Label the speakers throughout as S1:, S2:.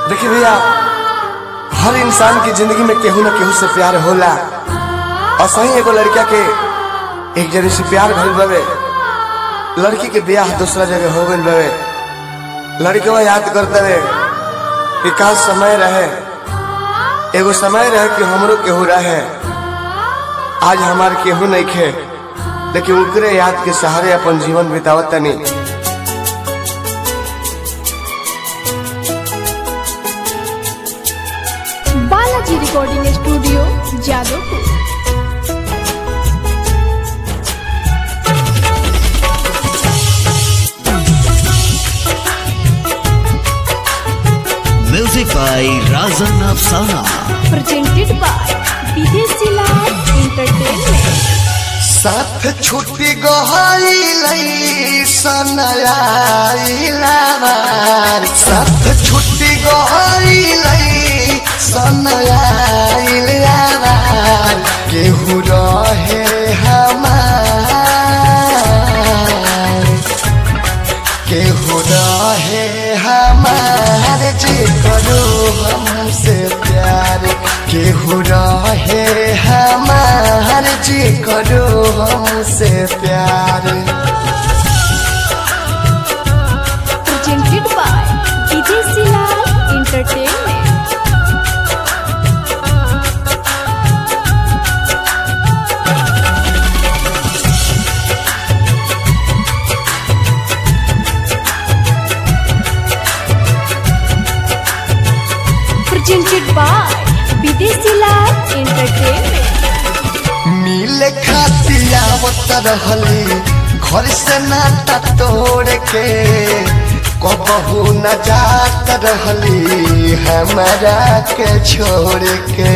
S1: देखिए भैया हर इंसान की जिंदगी में केहू ना केहू से प्यार होला और सही एगो लड़का के एक जगह से प्यार भइल बवे लड़की के ब्याह दूसरा जगह हो गइल बवे लड़के याद करते रहे कि का समय रहे एगो समय रहे कि हमरो केहू रहे आज हमार केहू नहीं खे लेकिन उकरे याद के सहारे अपन जीवन बितावत तनी
S2: Balaji recording studio Jadavpur
S3: Music by Razan Afsana.
S2: presented by Videshi Lal entertainment
S1: साथ छुट्टी गहैलै सनयाइलाबार साथ छुट्टी गहैलै सनयाइलाबार केहू रहे हमार केहू रहे हमार जे करो हमसे प्यार केहू रहे हमार जे करो हमसे प्यार
S2: presented by Videshi Lal entertainment presented by Videshi Lal entertainment
S1: मिले खातिया रहली घर से नाता तोड़ के कबहू न जात रहली हमारा के छोड़ के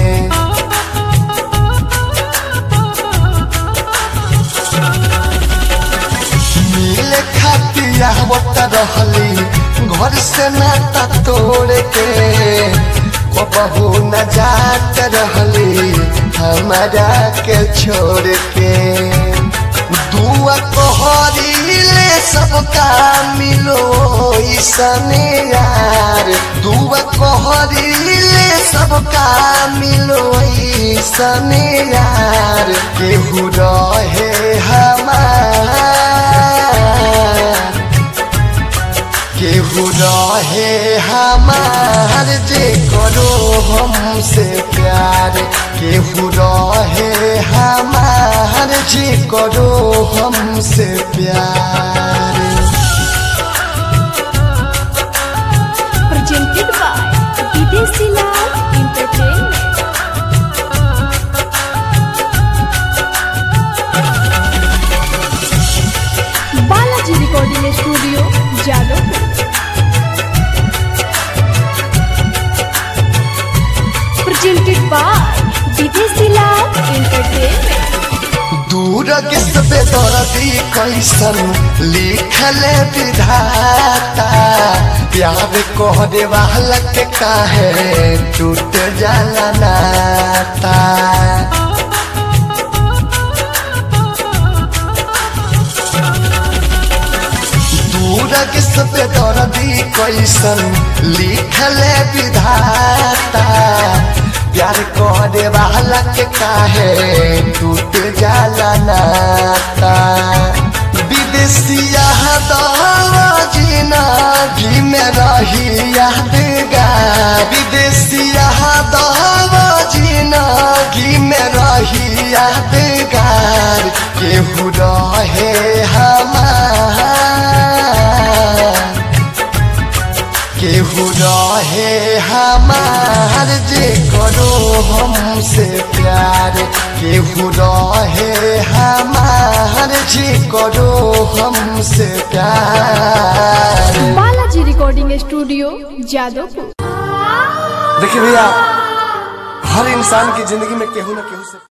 S1: मिले खातिया रहली घर से नाता तोड़ के कबहू न जात रहली हमारा के छोड़ के दुआ कहरीले सबका मिलो ईसने यार दुआ कहरीले सबका मिलो ईसने यार केहू रहे हमार केहू रहे हमार जे करो हमसे प्यार केहू रहे हमार जे करो हमसे प्यार
S2: presented by Videshi Lal entertainment Balaji recording studio Jadavpur presented by Videshi Lal entertainment
S1: दूर किस पे दर्दी कैसन लिखले विधाता प्यार कोहरे वाला के काहे टूट जाला नाता दूर किस पे दर्दी कैसन लिखले विधाता प्यार करे वाला के काहे टूट जाला नाता विदेशिया दवा जिंदगी में रही यादगार विदेशिया दवा जिंदगी में रही यादगार केहू रहे हमार केहू रहे हमार जे करो हमसे प्यार केहू रहे हमार जे करो हमसे प्यार
S2: बालाजी रिकॉर्डिंग स्टूडियो जादवपुर
S1: देखिए भैया हर इंसान की जिंदगी में केहू ना केहू से